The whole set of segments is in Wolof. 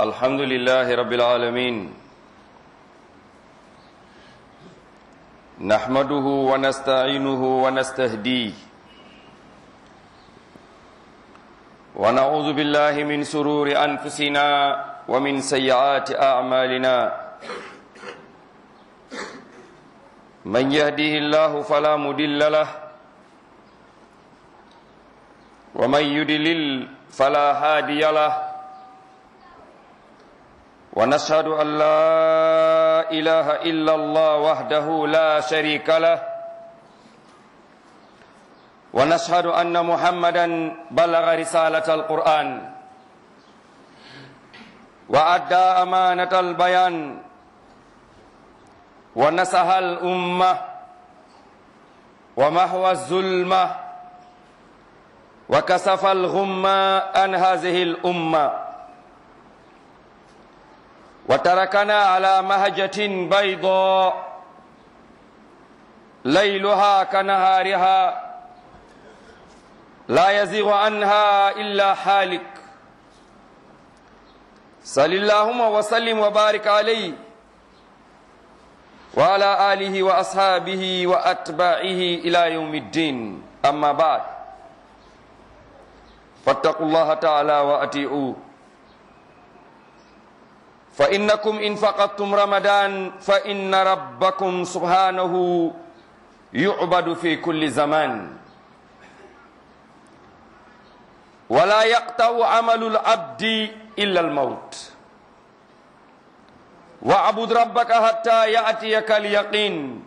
الحمد لله رب العالمين نحمده ونستعينه ونستهديه ونعوذ بالله من سرور أنفسنا ومن سيئات أعمالنا من يهده الله فلا مدل له ومن يدلل فلا هادي له ونشهد أن لا إله إلا الله وحده لا شريك له ونشهد أن محمدا بلغ رسالة القرآن وأدى أمانة البيان ونصح الأمة ومحو الظلمة وكسف الغمة عن هذه الأمة وتركنا على مهجة بيضاء ليلها كنهارها لا يزيغ عنها إلا حالك صل اللهم وسلم وبارك عليه وعلى آله وأصحابه وأتباعه إلى يوم الدين أما بعد فاتقوا الله تعالى وأطيعوه فإنكم إن فقدتم رمضان فإن ربكم سبحانه يعبد في كل زمان ولا يقطع عمل العبد إلا الموت واعبد ربك حتى يأتيك اليقين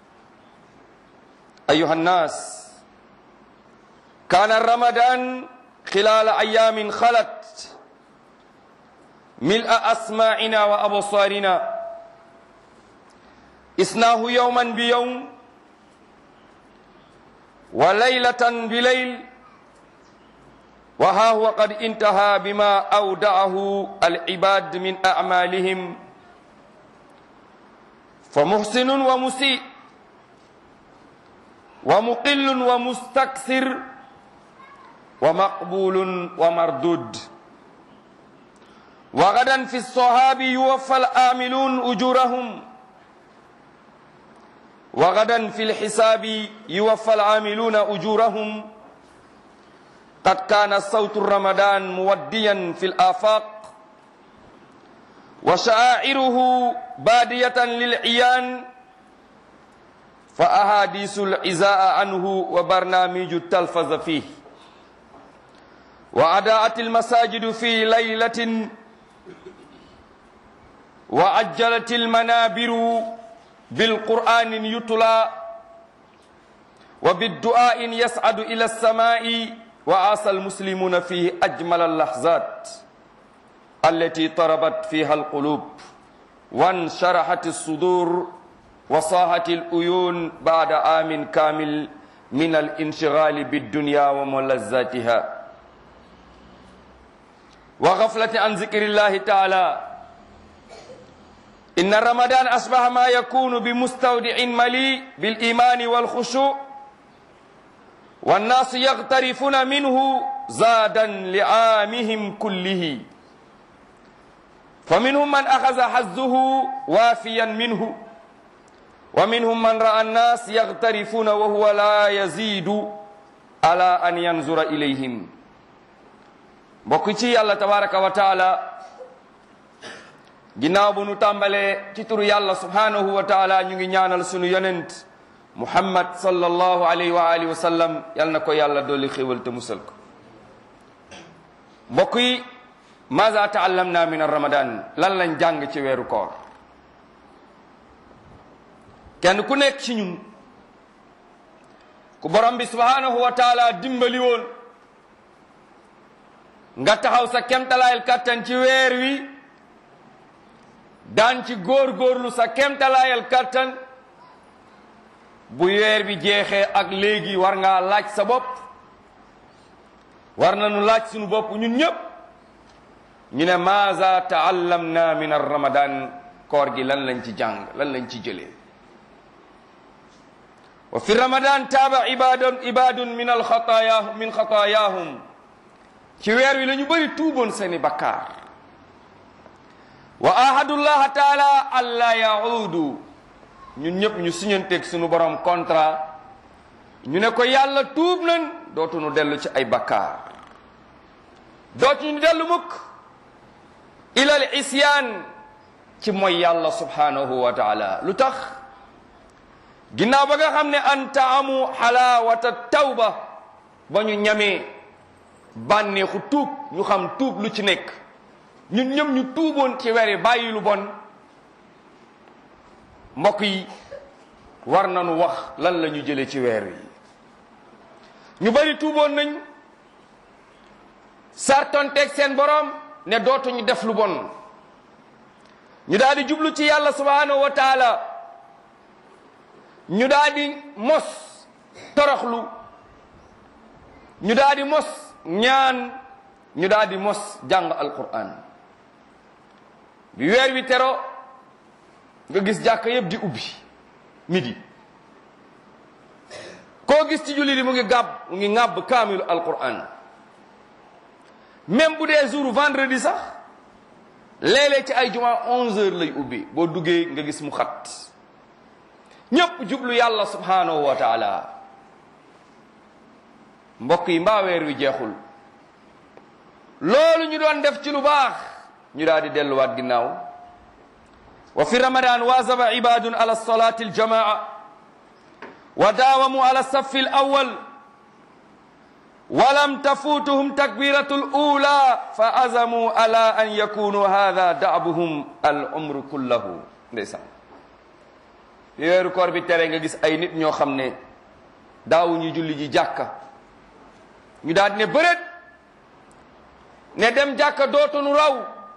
أيها الناس كان رمضان خلال أيام خلت ملء أسماعنا وأبصارنا إسناه يوما بيوم وليلة بليل وها هو قد انتهى بما أودعه العباد من أعمالهم فمحسن ومسيء ومقل ومستكثر ومقبول ومردود وغدا في الصحاب يوفى الآملون أجورهم وغدا في الحساب يوفى العاملون أجورهم قد كان صوت رمضان موديا في الآفاق وشعائره بادية للعيان فأحاديث العزاء عنه وبرنامج التلفز فيه وأداءت المساجد في ليلة وعجلت المنابر بالقرآن يتلى وبالدعاء يسعد إلى السماء وعاصى المسلمون فيه أجمل اللحظات التي طربت فيها القلوب وانشرحت الصدور وصاحت الأيون بعد عام كامل من الانشغال بالدنيا وملذاتها وغفلة عن ذكر الله تعالى إن رمضان أصبح ما يكون بمستودع مليء بالإيمان والخشوع والناس يغترفون منه زادا لعامهم كله فمنهم من أخذ حظه وافيا منه ومنهم من رأى الناس يغترفون وهو لا يزيد على أن ينظر إليهم بكتي الله تبارك وتعالى ginnaaw bu nu tàmbalee ci turu yàlla subhanahu wa taala ñu ngi ñaanal sunu yonent muhammad sallallahu alayhi wa alihi wa sallam yal na ko yàlla dolli xéwal te musal ko mbokk yi maza taallamna min ramadan lan lañ jàng ci weeru koor kenn ku nekk ci ñun ku borom bi subhanahu wa taala dimbali woon nga taxaw sa kemtalaayal kattan ci weer wi daan ci góor-góorlu sa kemtalaayal kattan bu weer bi jeexee ak léegi war ngaa laaj sa bopp war nañu laaj suñu bopp ñun ñëpp ñu ne maaza taallamna min ar ramadan koor gi lan lañ ci jàng lan lañ ci jëlee wa fi ramadan taaba ibadun ibadun min alxataaya min xataayahum ci weer wi la ñu bëri tuuboon seeni bakkaar wa ahadullaha taala alla yaudu ñun ñëpp ñu siñanteeg suñu borom contrat ñu ne ko yàlla tuub nañ dootuñu dellu ci ay bakkaar dootuñu dellu mukk ilal isyaan ci mooy yàlla subhanahu wa taala lu tax ginnaaw ba nga xam ne an taamu xalaawata tawba ba ñu ñamee bànneexu tuub ñu xam tuub lu ci nekk ñun ñëpp ñu tuuboon ci weri bàyyi lu bon mbokk yi war nañu wax lan la ñu jëlee ci weer wi ñu bari tuuboon nañ sartonteeg seen borom ne dootuñu def lu bon ñu daal di jublu ci yàlla subhanahu wa taala ñu daal di mos toroxlu ñu daal di mos ñaan ñu daal di mos jàng alquran bi weer wi tero nga gis jàkka yëpp di ubbi midi koo gis ci julli di mu ngi gàbb mu ngi ŋàbb kaamilu alquran même bu dee jour vendredi sax léeg-léeg ci ay juma onze heures lay ubbi boo duggee nga gis mu xat ñépp jublu yàlla subhanahu wa taala mbokk yi mbaa weer wi jeexul loolu ñu doon def ci lu baax ñu daal di delluwaat ginnaaw wa fi ramadan waazaba ibadun ala salati aljamaa wa daawamu ala safi alawal walam tafutuhum takbiratu alula fa azamu ala an yakunu hada daabuhum al umru kullahu ndeysaan bi weeru koor bi tere nga gis ay nit ñoo xam ne daawuñu julli ji jàkka ñu daal di ne bëreet ne dem jàkka dootunu raw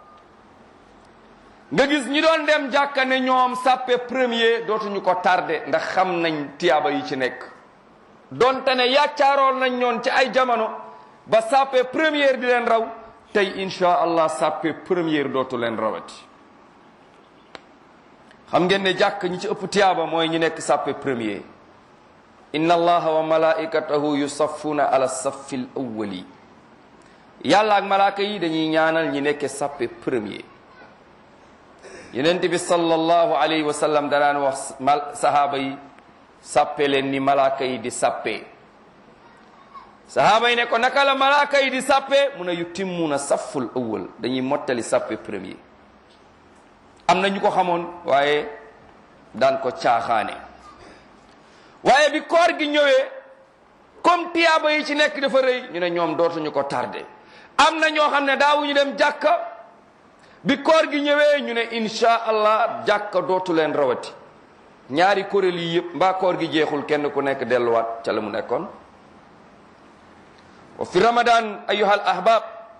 nga gis ñi doon dem jàkka ne ñoom sàppe premier dootuñu ko tardé ndax xam nañ tiyaaba yi ci nekk donte ne yàccaaroon nañ ñoon ci ay jamono ba sàppe première di leen raw tey insha allah sàppe première dootu leen rawati xam ngeen ne jàkk ñi ci ëpp tiyaaba mooy ñi nekk sàppe premier inna allaha wa malaikatahu yusaffuna ala saffi l awwali yàlla ak malaaka yi dañuy ñaanal ñi nekke sàppe premier yenent bi sallallahu alayhi wa sallam danaan wax mal sahaaba yi sàppe leen ni malaaka yi di sàppe sahaaba yi ne ko naka la malaaka yi di sàppe mun a yutimmuna safful awwal dañuy mottali sàppe premier am na ñu ko xamoon waaye daan ko caaxaane waaye bi koor gi ñëwee comme tiyaaba yi ci nekk dafa rëy ñu ne ñoom dootuñu ko tardé am na ñoo xam ne daawuñu dem jàkka bi koor gi ñëwee ñu ne insha allah jàkka dootu leen rawati ñaari kuréel yi yëpp mbaa koor gi jeexul kenn ku nekk delluwaat ca la mu nekkoon wa fi ramadan ayuha al ahbab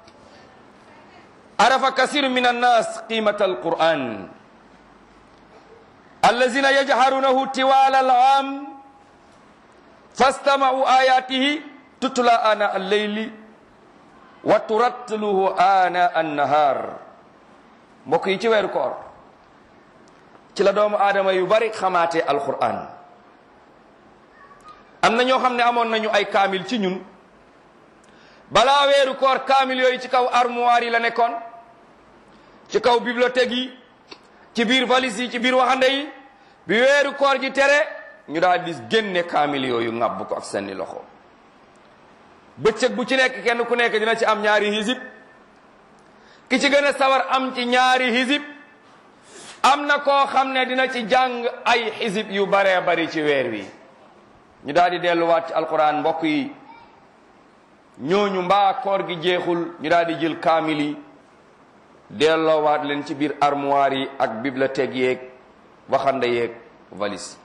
arafa kasiru min annas qimata alquran allazina yajharunahu tiwala alam fastamau ayatihi tutla ana alleyli wa turattiluhu ana annahar mbokk yi ci weeru koor ci la doomu aadama yu bari xamaate alquran am na ñoo xam ne amoon nañu ay kaamil ci ñun balaa weeru koor kaamil yooyu ci kaw armoire yi la nekkoon ci kaw bibliothèque yi ci biir valise yi ci biir waxande yi bi weeru koor gi tere ñu daal di génne kaamil yooyu ŋàbb ko ak seeni loxo bëccëg bu ci nekk kenn ku nekk dina ci am ñaari hizib ki ci gën a sawar am ci ñaari hizib am na koo xam ne dina ci jàng ay hizib yu baree bari ci weer wi ñu daal di delluwaat ci alquran mbokk yi ñooñu mbaa koor gi jeexul ñu daal di jël kaamil yi delloowaat leen ci biir armoire yi ak bibliothèque yeeg waxande yeeg valise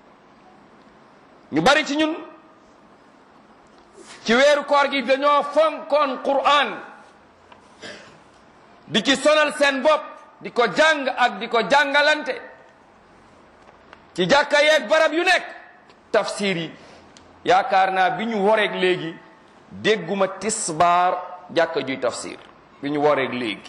ñu bari ci ñun ci weeru koor gi dañoo fonkoon Qur'an di ci sonal seen bopp di ko jàng ak di ko jàngalante ci jàkka yeeg barab yu nekk tafsir yi yaakaar naa bi ñu woreeg léegi dégguma tisbaar jàkka juy tafsir bi ñu woreeg léegi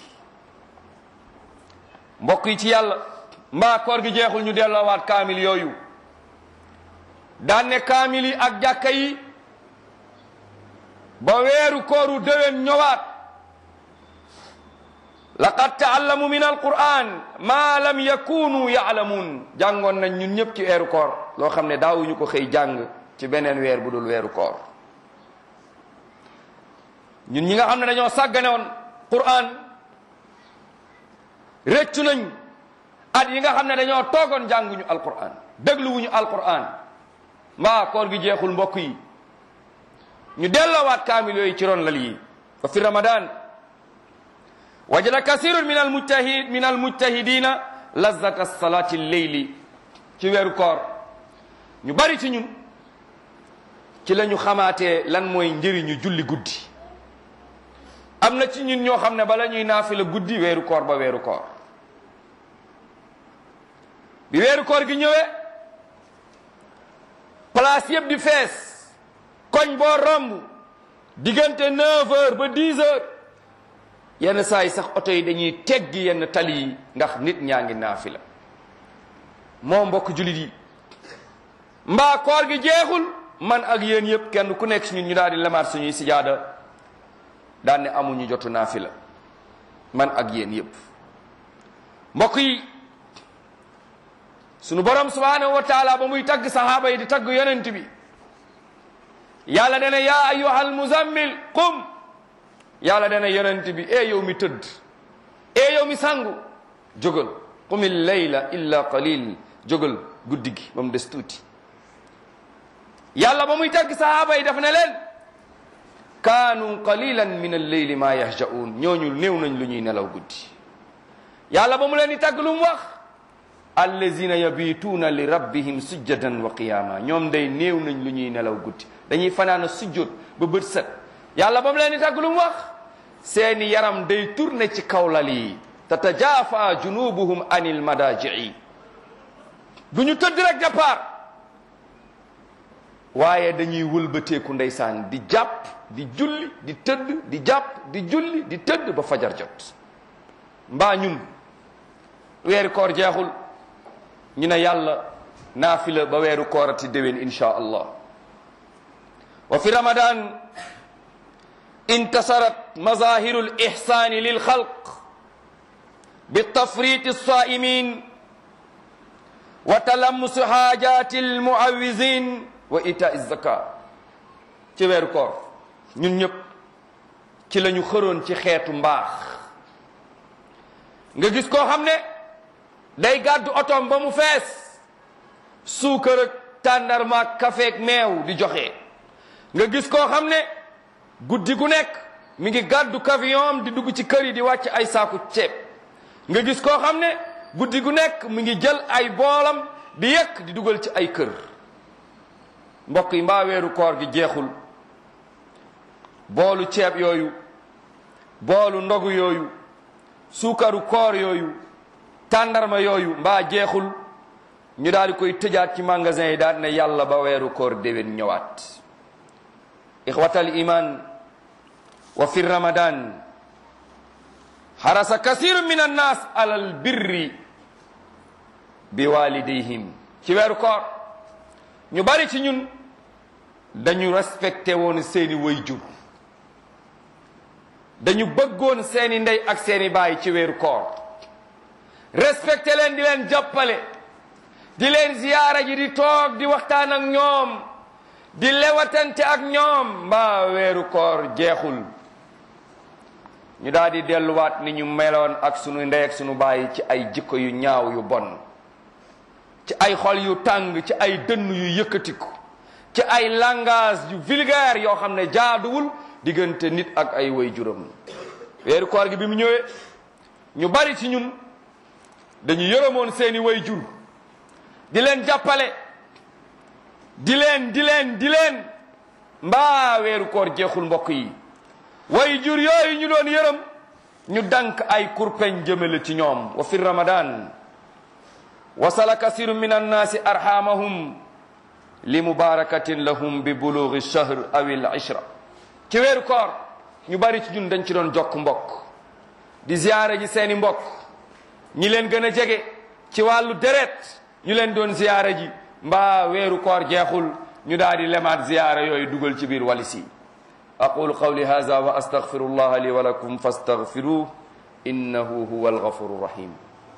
mbokk yi ci yàlla mbaa koor gi jeexul ñu delloowaat kaamil yooyu daan ne kaamil yi ak jàkka yi ba weeru kooru déwén ñëwaat laqad taallamu min alquran ma lam yakunu yaalamuun jàngoon nañ ñun ñëpp ci weeru koor loo xam ne daawuñu ko xëy jàng ci beneen weer bu dul weeru koor ñun ñi nga xam ne dañoo sàggane woon quran rëccu nañ at yi nga xam ne dañoo toogoon jànguñu alquran dégluwuñu alquran mbaa koor gi jeexul mbokk yi ñu delloowaat kaamil yooyu ci ron lal yi wa fi ramadan wajada kasirun min almujtahid min almujtahidina lazata salati lleyli ci weeru koor ñu bari ci ñun ci la ñu xamaatee lan mooy njëriñu julli guddi am na ci ñun ñoo xam ne bala ñuy naafila guddi weeru koor ba weeru koor bi weeru koor gi ñëwee place yëpp di fees koñ boo romb diggante 9 heures ba 10 heures yenn saa yi sax oto yi dañuy teggi yenn tali yi ndax nit ñaa ngi naafila moo mbokk jullit yi mbaa koor gi jeexul man ak yéen yëpp kenn ku nekk si ñun ñu daal di lemaat suñuy sijaada daan ne amuñu jotu naafila man ak yéen yëpp mbokk yi sunu borom subhanahu wa taala ba muy tagg sahaaba yi di tagg yonent bi yàlla dana yaa ayyuhal muzammil qum yàlla dana yonent bi e yow mi tëdd e yow mi sangu jógal qumil layla illa qalil jógal guddi gi ba mu des tuuti yàlla ba muy tagg sahaaba yi daf ne leen kaanu qalilan min alleyli ma yahjaun ñooñu néew nañ lu ñuy nelaw guddi yàlla ba mu leen di tagg lu mu wax allazina yabituuna li rabbihim sujjadan wa qiyama ñoom day néew nañ lu ñuy nelaw guddi dañuy fanaana sujjóot ba bët set yàlla ba mu leen di tagg lu mu wax seeni yaram day tourné ci kawlal yi tatajaafa junubuhum anil madajii du ñu tëdd rek départ waaye dañuy wëlbateeku ndeysaan di jàpp di julli di tëdd di jàpp di julli di tëdd ba fajar jot mbaa ñun weeru koor jeexul ñu ne yàlla naafila ba weeru koorati déwén insha allah wa fi ramadan intasarat mazahiru lihsani lilxalq bitafrit alsaimin wa talamusu hajati almuawizin wa ita zaka ci weeru koor ñun ñëpp ci la ñu xëroon ci xeetu mbaax nga gis koo xam ne day gàddu otoom ba mu fees suukar ak tàndarma ak kafeek meew di joxe nga gis koo xam ne guddi gu nekk mi ngi gàddu camion di dugg ci kër yi di wàcc ay saaku ceeb nga gis koo xam ne guddi gu nekk mi ngi jël ay boolam di yekk di dugal ci ay kër mbokk yi mbaa weeru koor gi jeexul boolu ceeb yooyu boolu ndogu yooyu suukaru koor yooyu tàndarma yooyu mbaa jeexul ñu daal di koy tëjaat ci magasin yi daal ne yàlla ba weeru koor déwén ñëwaat ixwatal iman wa fi ramadan xarasa kasiru min annas alal birri bi walidayhim ci weeru koor ñu bari ci ñun dañu respecté woon seeni wayjur dañu bëggoon seeni ndey ak seeni baay ci weeru koor respecté leen di leen jàppale di leen ziyaara ji di toog di waxtaan ak ñoom di lewatante ak ñoom mbaa weeru koor jeexul ñu daal di delluwaat ni ñu meloon ak sunu ndey ak sunu baay ci ay jikko yu ñaaw yu bon ci ay xol yu tàng ci ay dënn yu yëkkatiku ci ay langage yu vulgaire yoo xam ne jaaduwul diggante nit ak ay way juram weeru koor gi bi mu ñëwee ñu bari ci ñun dañu yërëmoon seeni way jur di leen jàppale di leen di leen di leen mbaa weeru koor jeexul mbokk yi way jur yooyu ñu doon yërëm ñu dank ay kurpeñ jëmale ci ñoom wa fi ramadan wasala kasiru min annaasi arhamahum li mubarakatin lahum bi bulughi shahr aw al ishra ci weeru koor ñu bari ci ñun dañ ci doon jokk mbokk di ziyaare ji seeni mbokk ñi leen gën a jege ci wàllu deret ñu leen doon ziyaare ji mbaa weeru koor jeexul ñu daal di lemaat ziyaara yooyu dugal ci biir walis yi aqulu qawli hadha wa astaghfiru llah li wa lakum fastaghfiruh innahu huwa alghafuru rahim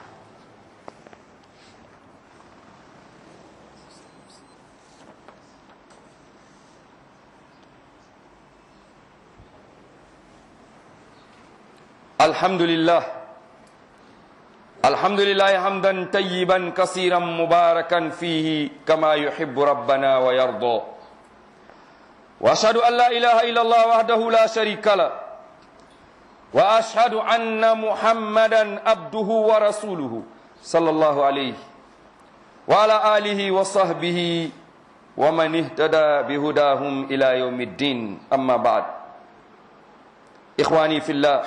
الحمد لله الحمد لله حمدا طيبا كثيرا مباركا فيه كما يحب ربنا ويرضى واشهد ان لا اله الا الله وحده لا شريك له واشهد ان محمدا عبده ورسوله صلى الله عليه وعلى اله وصحبه ومن اهتدى بهداهم الى يوم الدين اما بعد اخواني في الله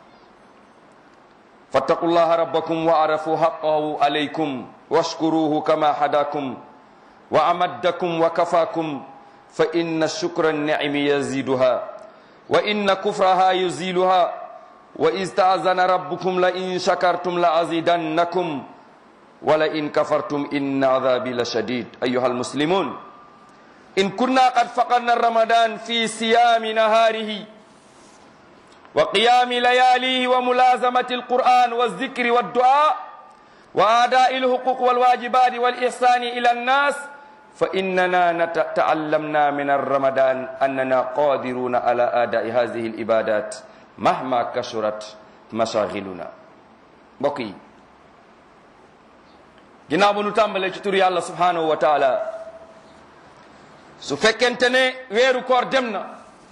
فاتقوا الله ربكم وعرفوا حقه عليكم واشكروه كما هداكم وأمدكم وكفاكم فإن الشكر النعم يزيدها وإن كفرها يزيلها وإذ تأذن ربكم لئن شكرتم لأزيدنكم ولئن كفرتم إن عذابي لشديد أيها المسلمون إن كنا قد فقدنا رمضان في صيام نهاره وقيام لياليه وملازمة القرآن والذكر والدعاء وأداء الحقوق والواجبات والإحسان إلى الناس فإننا تعلمنا من الرمضان أننا قادرون على أداء هذه العبادات مهما كثرت مشاغلنا بقي ginnaaw bu nu tàmbalee ci tur yàlla subhanahu wa taala su fekkente ne weeru koor dem na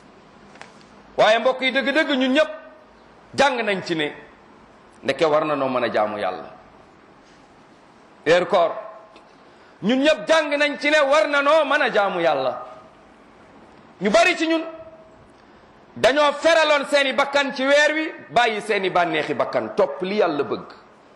waaye mbokk yi dëgg-dëgg ñun ñëpp jàng nañ ci ne ndeke war na noo mën a jaamu yàlla weeru koor ñun ñëpp jàng nañ ci ne war na noo mën a jaamu yàlla ñu bari ci ñun dañoo feraloon seeni bakkan ci weer wi bàyyi seeni bànneexi bakkan topp li yàlla bëgg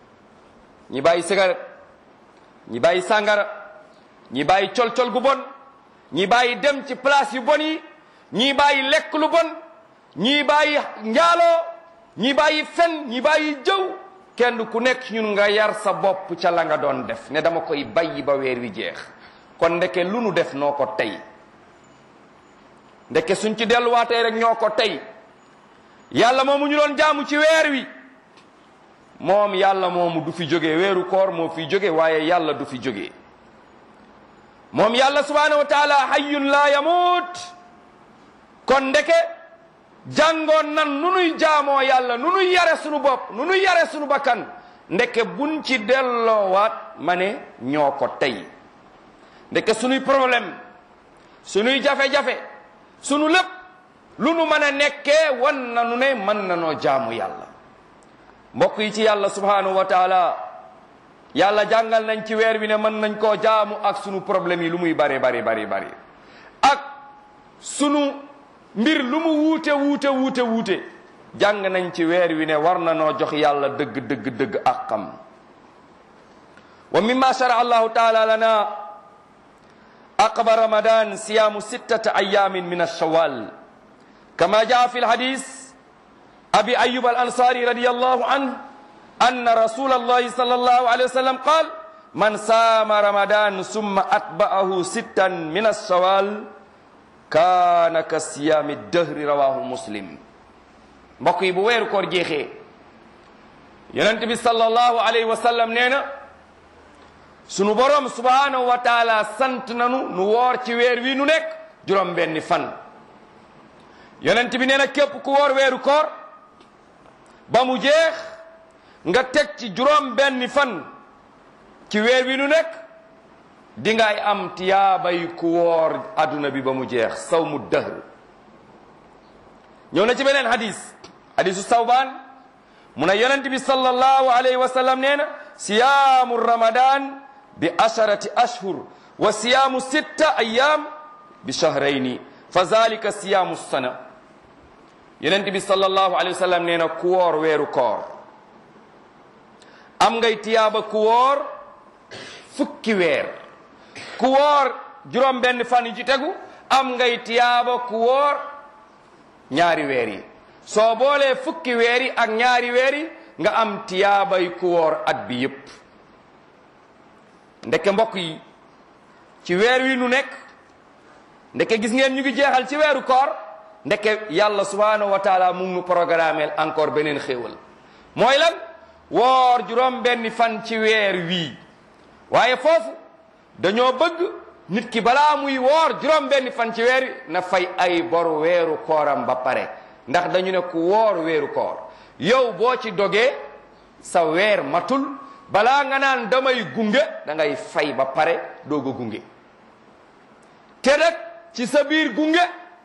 ñi bàyyi cigarette ñi bàyyi sàngara ñi bàyyi col-col gu bon ñi bàyyi dem ci place yu bon yi ñi bàyyi lekk lu bon ñii bàyyi njaaloo ñii bàyyi fen ñii bàyyi jëw kenn ku nekk ñun nga yar sa bopp ca la nga doon def ne dama koy bàyyi ba weer wi jeex kon ndeke lu nu def noo ko tey ndeke suñ ci delluwaatee rek ñoo ko tey yàlla moomu ñu doon jaamu ci weer wi moom yàlla moomu du fi jóge weeru koor moo fi jóge waaye yàlla du fi jóge moom yàlla subhanahu wa taala hayyun la yamut kon ndeke jàngoon nan nu nuy jaamoo yàlla nu nuy yare sunu bopp nu nuy yare sunu bakkan ndeke buñ ci delloowaat ma ne ñoo ko tey ndeke sunuy problème sunuy jafe-jafe sunu lépp lu nu mën a nekkee wan na nu ne mën na noo jaamu yàlla mbokk yi ci yàlla subhanahu wa taala yàlla jàngal nañ ci weer wi ne mën nañ koo jaamu ak sunu problème yi lu muy bari bari bari bari ak sunu mbir lu mu wuute wuute wuute wuute jàng nañ ci weer wi ne war na noo jox yàlla dëgg dëgg dëgg àqam wa mimma shara allahu taala lana aqba ramadan siyamu sittata ayamin min alshawal kama jaa fi lhadis abi ayub al ansari radiallahu anhu anna rasul allahi sal allahu alayhi wa sallam qal man saama ramadan summa atba'ahu sittan min alshawal kaana ka siyaami dëhri rawahu muslim mbokk yi bu weeru koor jeexee yonent bi sallallahu alayhi wa sallam nee na sunu borom subhanahu wa taala sant nanu nu woor ci weer wi nu nekk juróom benni fan yonent bi nee na képp ku woor weeru koor ba mu jeex nga teg ci juróom benni fan ci weer wi nu nekk di ngay am tiyaabay ku woor adduna bi ba mu jeex saw mu dëhr ñëw na ci beneen hadis hadisu sawbaan mu ne yonent bi sallallahu alayhi wa sallam nee na siyaamu ramadan bi asharati ashhur wa siyaamu sitta ayam bi shahrayni fa zalika siyaamu sana yonent bi sallallahu alayhi wa sallam nee na ku woor weeru koor am ngay tiyaaba ku woor fukki weer ku woor juróom benn fan yi ci tegu am ngay tiyaaba ku woor ñaari weer yi soo boolee fukki weer yi ak ñaari weer yi nga am tiyaabay ku woor at bi yépp ndeke mbokk yi ci weer wi nu nekk ndeke gis ngeen ñu ngi jeexal ci weeru koor ndeke yàlla subhanahu wa taala mu ngi nu programmeel encore beneen xéewal mooy lan woor juróom benni fan ci weer wii waaye foofu dañoo bëgg nit ki balaa muy woor juróom benni fan ci weer wi na fay ay boru weeru kooram ba pare ndax dañu ne ku woor weeru koor yow boo ci dogee sa weer matul balaa nga naan damay gunge da ngay fay ba pare doog a gunge te nag ci sa biir gunge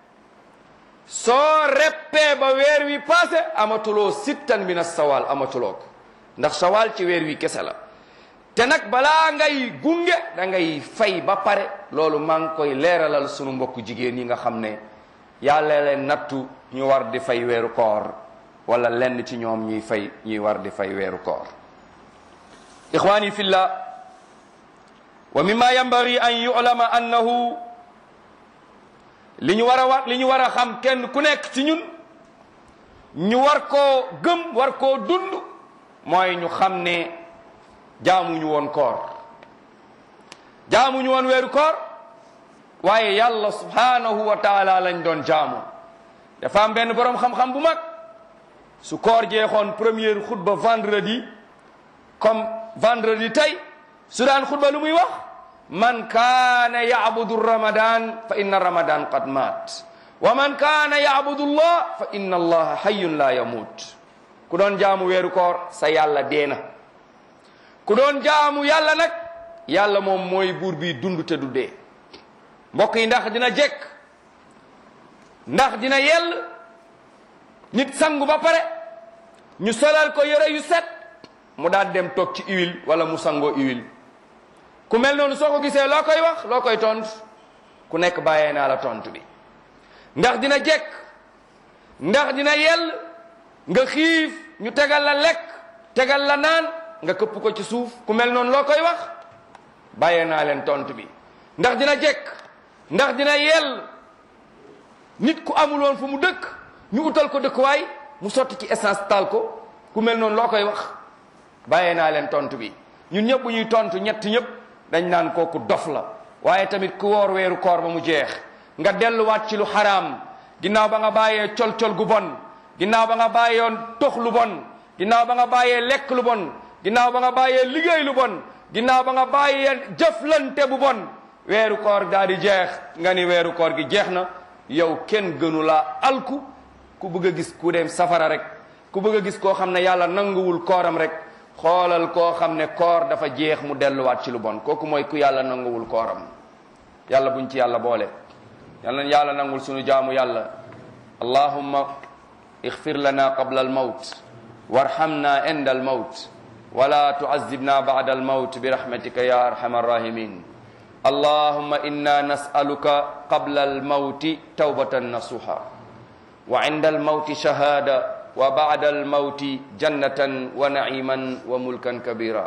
soo reppee ba weer wi passé amatuloo sittan min as-sawal amatuloo ko ndax sawal ci weer wi kese la te nag balaa ngay gunge da ngay fay ba pare loolu maa ngi koy leeralal sunu mbokku jigéen yi nga xam ne yàlla leen nattu ñu war di fay weeru koor wala lenn ci ñoom ñuy fay ñuy war di fay weeru koor ixwani fillah wa mimma yambari an yu'lama annahu li ñu war a war li ñu war a xam kenn ku nekk ci ñun ñu war koo gëm war koo dund mooy ñu xam ne jaamuñu woon koor jaamuñu woon weeru koor waaye yàlla subhanahu wa taala lañ doon jaamu dafa am benn boroom xam-xam bu mag su koor jeexoon première xutba vendredi comme vendredi tey su daan xutba lu muy wax man kaana yacbudu ramadan fa inna ramadan qad maat wa man kaana yacbudu llah fa inna allaha hayyun la yamut ku doon jaamu weeru koor sa yàlla deena ku doon jaamu yàlla nag yàlla moom mooy buur bi dund te du dee mbokk yi ndax dina jekk ndax dina yell nit sangu ba pare ñu solal ko yére yu set mu daal dem toog ci huile wala mu sangoo huile ku mel noonu soo ko gisee loo koy wax loo koy tontu ku nekk bàyyee naa la tontu bi ndax dina jekk ndax dina yell nga xiif ñu tegal la lekk tegal la naan nga këpp ko ci suuf ku mel noonu loo koy wax bàyyee naa leen tontu bi ndax dina jekk ndax dina yell nit ku amul woon fu mu dëkk ñu utal ko dëkkuwaay mu sotti ci essence taal ko ku mel noonu loo koy wax bàyyee naa leen tontu bi ñun ñëpp bu ñuy tontu ñett ñëpp dañ naan kooku dof la waaye tamit ku woor weeru koor ba mu jeex nga delluwaat ci lu xaraam ginnaaw ba nga bàyyee col-col gu bon ginnaaw ba nga bàyyoon tox lu bon ginnaaw ba nga bàyyee lekk lu bon ginnaaw ba nga bàyyee liggéey lu bon ginnaaw ba nga bàyyee jëflante bu bon weeru koor daal di jeex nga ni weeru koor gi jeex na yow kenn gënu laa alku ku bëgg a gis ku dem safara rek ku bëgg a gis koo xam ne yàlla nanguwul kooram rek xoolal koo xam ne koor dafa jeex mu delluwaat ci lu bon kooku mooy ku yàlla nanguwul kooram yàlla buñ ci yàlla boole yàlla yàlla nangul sunu jaamu yàlla allahumma ixfir lana qabla almawt warhamna inda almawt wala tuazibna bada almawt birahmatika ya arhama arrahimin allahumma inna nasaluka qabla almawti tawbatan nasuha wa inda almawti shahada wa ba'da al-mawti jannatan wa na'iman wa mulkan kabira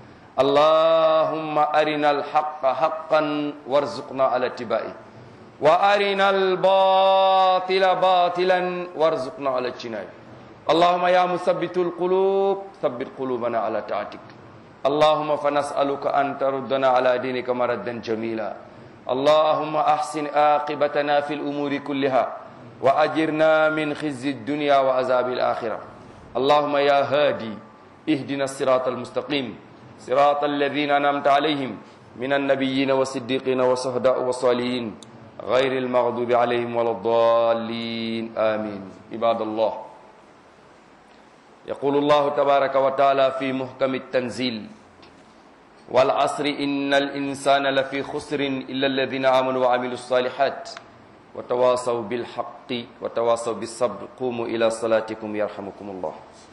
allahumma arina al-haqqa haqqan warzuqna ala ittiba'i wa arina al-batila batilan warzuqna ala ijtinabi allahumma ya musabbitu al-qulub thabbit qulubana ala ta'atik allahumma fanas'aluka an taruddana ala dinika maraddan jamila allahumma ahsin aqibatana fi al-umuri kulliha وأجرنا من خزي الدنيا وعذاب الآخرة اللهم يا هادي اهدنا الصراط المستقيم صراط الذين أنعمت عليهم من النبيين والصديقين والشهداء والصالحين غير المغضوب عليهم ولا الضالين آمين عباد الله يقول الله تبارك وتعالى في محكم التنزيل والعصر إن الإنسان لفي خسر إلا الذين آمنوا وعملوا الصالحات وتواصوا بالحق وتواصوا بالصبر قوموا إلى صلاتكم يرحمكم الله